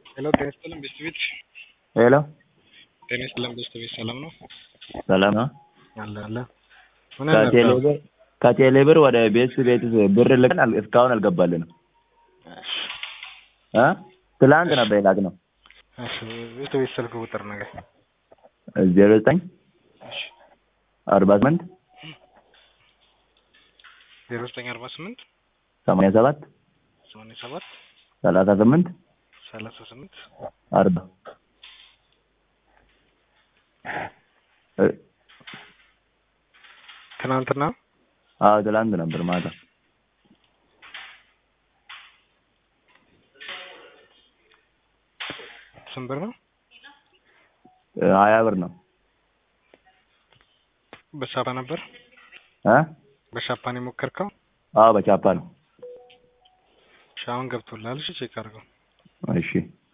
ሄሎ ጤና ይስጥልን ቤስት ቤት ሄሎ ጤና ይስጥልን ቤስት ቤት ሰላም ነው ሰላም ነው። አለ አለ ምን ከቴሌ ነበር ብር ከቴሌ ብር ወደ ቤት ቤት ብር ልከን አል- እስካሁን አልገባልንም እ ትላንት ነበር የላክነው እሺ ቤስት ቤት ስልክ ቁጥር ነገር ዜሮ ዘጠኝ እሺ አርባ ስምንት ዜሮ ዘጠኝ አርባ ስምንት ሰማንያ ሰባት ሰማንያ ሰባት ሰላሳ ስምንት ሰላሳ ስምንት አርባ እ ትናንትና አዎ ትላንት ነበር ማታ ስንት ብር ነው እ ሀያ ብር ነው በሻፓ ነበር እ በሻፓን የሞከርከው አዎ በቻፓ ነው እሺ አሁን ገብቶልሃል እሺ ቼክ አድርገው እሺ